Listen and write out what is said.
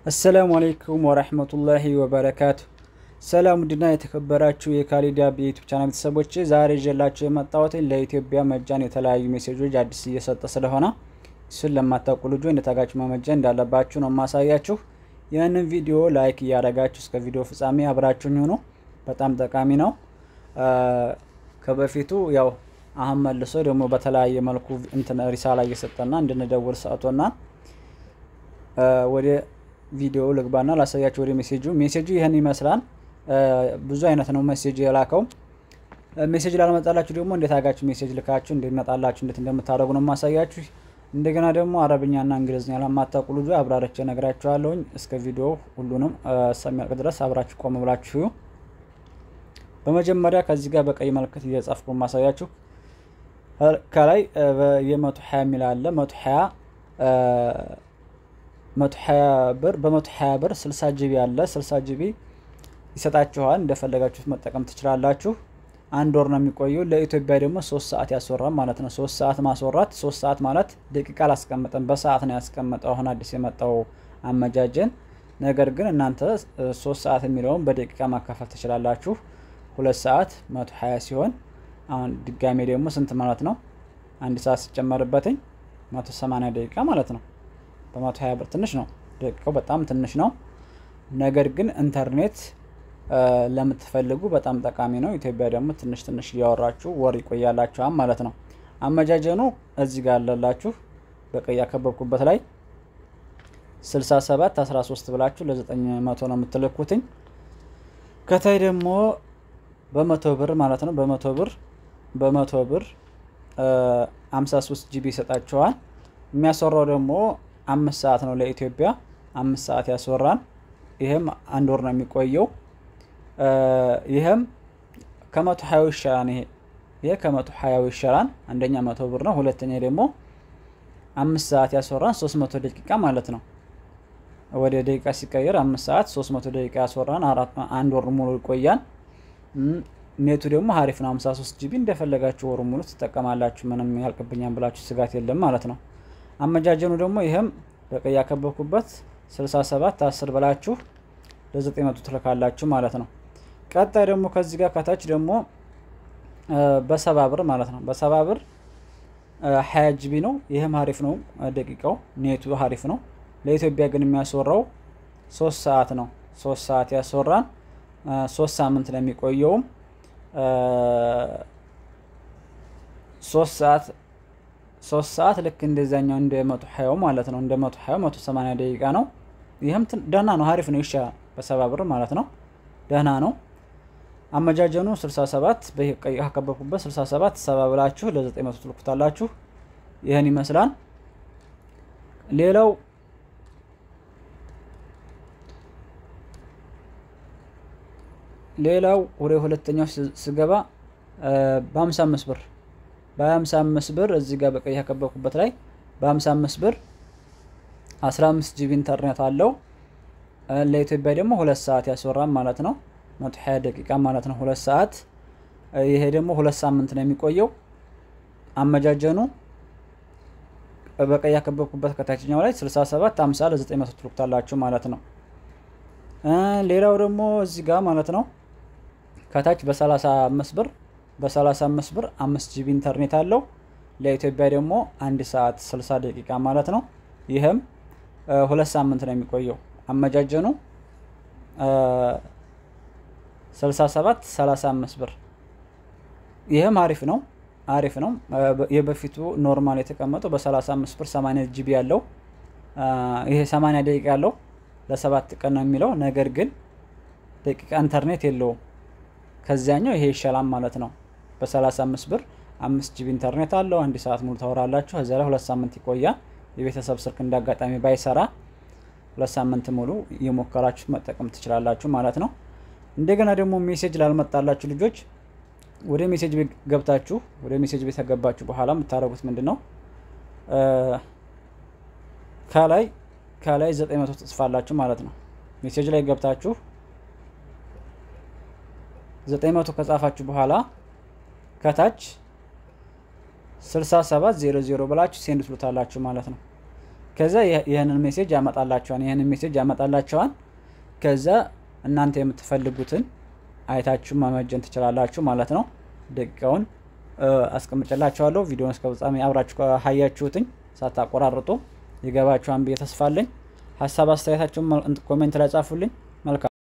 አሰላሙ አለይኩም ወረህመቱላሂ ወበረካቱ። ሰላም ውድና የተከበራችሁ የካሊዳ የዩቱብ ቻናል ቤተሰቦች ዛሬ ይዤላችሁ የመጣሁት ለኢትዮጵያ መጃን የተለያዩ ሜሴጆች አዲስ እየሰጠ ስለሆነ እሱን ለማታውቁ ልጆች እንደታጋችሁ መመጀን እንዳለባችሁ ነው የማሳያችሁ። ይህንን ቪዲዮ ላይክ እያደረጋችሁ እስከ ቪዲዮ ፍጻሜ አብራችሁኝ ሆኖ በጣም ጠቃሚ ነው። ከበፊቱ ያው አሁን መልሶ ደግሞ በተለያየ መልኩ እንትን ሪሳላ እየሰጠና እንድንደውል ሰጥቶና ወደ ቪዲዮ ልግባና ላሳያችሁ። ወደ ሜሴጁ ሜሴጁ ይህን ይመስላል። ብዙ አይነት ነው ሜሴጅ የላከው። ሜሴጅ ላልመጣላችሁ ደግሞ እንዴት አጋችሁ ሜሴጅ ልካችሁ እንዲመጣላችሁ እንዴት እንደምታደርጉ ነው የማሳያችሁ። እንደገና ደግሞ አረብኛና እንግሊዝኛ ለማታውቁ ልጆ አብራርቼ እነግራችኋለሁኝ። እስከ ቪዲዮ ሁሉንም እስከሚያልቅ ድረስ አብራችሁ ቆም ብላችሁ በመጀመሪያ ከዚህ ጋር በቀይ ምልክት እየጻፍኩ ማሳያችሁ ከላይ የመቶ ሀያ የሚል አለ መቶ ሀያ መቶ ሀያ ብር በመቶ ሀያ ብር ስልሳ ጂቢ አለ ስልሳ ጂቢ ይሰጣችኋል። እንደፈለጋችሁት መጠቀም ትችላላችሁ። አንድ ወር ነው የሚቆየው። ለኢትዮጵያ ደግሞ ሶስት ሰዓት ያስወራል ማለት ነው። ሶስት ሰዓት ማስወራት ሶስት ሰዓት ማለት ደቂቃ አላስቀምጠም፣ በሰዓት ነው ያስቀመጠው አሁን አዲስ የመጣው አመጃጀን። ነገር ግን እናንተ ሶስት ሰዓት የሚለውን በደቂቃ ማካፈል ትችላላችሁ። ሁለት ሰዓት መቶ ሀያ ሲሆን አሁን ድጋሜ ደግሞ ስንት ማለት ነው? አንድ ሰዓት ሲጨመርበትኝ መቶ ሰማንያ ደቂቃ ማለት ነው። በመቶ ሀያ ብር ትንሽ ነው፣ ደቂቃው በጣም ትንሽ ነው። ነገር ግን ኢንተርኔት ለምትፈልጉ በጣም ጠቃሚ ነው። ኢትዮጵያ ደግሞ ትንሽ ትንሽ እያወራችሁ ወር ይቆያላችኋል ማለት ነው። አመጃጀኑ እዚህ ጋር አለላችሁ በቀይ ያከበብኩበት ላይ 67 13 ብላችሁ ለ900 ነው የምትልኩትኝ። ከታይ ደግሞ በመቶ ብር ማለት ነው በመቶ ብር በመቶ ብር 53 ጂቢ ይሰጣችኋል። የሚያስወራው ደግሞ አምስት ሰዓት ነው ለኢትዮጵያ አምስት ሰዓት ያስወራን። ይህም አንድ ወር ነው የሚቆየው። ይህም ከመቶ ሀያው ይሻላል። ይሄ ይሄ ከመቶ ሀያው ይሻላል። አንደኛ መቶ ብር ነው። ሁለተኛ ደግሞ አምስት ሰዓት ያስወራን ሶስት መቶ ደቂቃ ማለት ነው። ወደ ደቂቃ ሲቀየር አምስት ሰዓት ሶስት መቶ ደቂቃ ያስወራን አንድ ወር ሙሉ ይቆያል። ኔቱ ደግሞ ሀሪፍ ነው። 53 ጂቢ እንደፈለጋችሁ ወሩ ሙሉ ትጠቀማላችሁ። ምንም ያልቅብኛል ብላችሁ ስጋት የለም ማለት ነው። አመጃጀኑ ደግሞ ይህም በቀይ ያከበብኩበት 67 10 ብላችሁ ለ900 ትልካላችሁ ማለት ነው። ቀጣይ ደግሞ ከዚህ ጋር ከታች ደግሞ በሰባ ብር ማለት ነው። በሰባ ብር 20 ጂቢ ነው። ይህም ሀሪፍ ነው። ደቂቃው ኔቱ ሀሪፍ ነው። ለኢትዮጵያ ግን የሚያስወራው ሶስት ሰዓት ነው። ሶስት ሰዓት ያስወራን ሶስት ሳምንት ነው የሚቆየውም ሶስት ሰዓት ሶስት ሰዓት ልክ እንደዛኛው እንደ መቶ ሀያው ማለት ነው። እንደ መቶ ሀያው መቶ ሰማንያ ደቂቃ ነው። ይህም ደህና ነው፣ ሀሪፍ ነው፣ ይሻላል። በሰባ ብር ማለት ነው። ደህና ነው። አመጃጀኑ 67 በቀይ ካከበብኩበት 67 ሰባ ብላችሁ ለ900 ትልኩታላችሁ። ይህን ይመስላል። ሌላው ሌላው ወደ ሁለተኛው ስገባ በ55 ብር በ55 ብር እዚህ ጋር በቀይ ያከበብኩበት ላይ በ55 ብር 15 ጂቢ ኢንተርኔት አለው። ለኢትዮጵያ ደግሞ ሁለት ሰዓት ያስወራም ማለት ነው። 120 ደቂቃ ማለት ነው። ሁለት ሰዓት ይሄ ደግሞ ሁለት ሳምንት ነው የሚቆየው። አመጃጀኑ በቀይ ያከበብኩበት ከታችኛው ላይ 67 50 ለ900 ትልኩታላችሁ ማለት ነው። ሌላው ደግሞ እዚህ ጋር ማለት ነው ከታች በ35 ብር በ35 ብር 5 ጂቢ ኢንተርኔት አለው። ለኢትዮጵያ ደግሞ አንድ ሰዓት 60 ደቂቃ ማለት ነው። ይህም ሁለት ሳምንት ነው የሚቆየው። አመጃጀኑ 67 35 ብር ይህም አሪፍ ነው አሪፍ ነው። የበፊቱ ኖርማል የተቀመጠው በ35 ብር 80 ጂቢ ያለው ይሄ 80 ደቂቃ ያለው ለሰባት ቀን ነው የሚለው ነገር ግን ደቂቃ ኢንተርኔት የለውም። ከዚያኛው ይሄ ይሻላል ማለት ነው። በ35 ብር አምስት ጂቢ ኢንተርኔት አለው። አንድ ሰዓት ሙሉ ታወራላችሁ። እዚያ ላይ ሁለት ሳምንት ይቆያል። የቤተሰብ ስልክ እንዳጋጣሚ ባይሰራ ሁለት ሳምንት ሙሉ እየሞከራችሁ መጠቀም ትችላላችሁ ማለት ነው። እንደገና ደግሞ ሜሴጅ ላልመጣላችሁ ልጆች ወደ ሜሴጅ ቤት ገብታችሁ ወደ ሜሴጅ ቤት ከገባችሁ በኋላ የምታደርጉት ምንድን ነው? ከላይ ከላይ 900 ትጽፋላችሁ ማለት ነው። ሜሴጅ ላይ ገብታችሁ 900 ከጻፋችሁ በኋላ ከታች 6700 ብላችሁ ሴንድ ትሉታላችሁ ማለት ነው። ከዛ ይህንን ሜሴጅ ያመጣላቸዋል ይህንን ሜሴጅ ያመጣላቸዋል። ከዛ እናንተ የምትፈልጉትን አይታችሁ መመጀን ትችላላችሁ ማለት ነው። ደቂቃውን አስቀምጭላችኋለሁ። ቪዲዮን እስከ ፍጻሜ አብራችሁ ካያችሁትኝ ሳታቆራርጡ ይገባችኋን ብዬ ተስፋ አለኝ። ሀሳብ አስተያየታችሁን ኮሜንት ላይ ጻፉልኝ። መልካም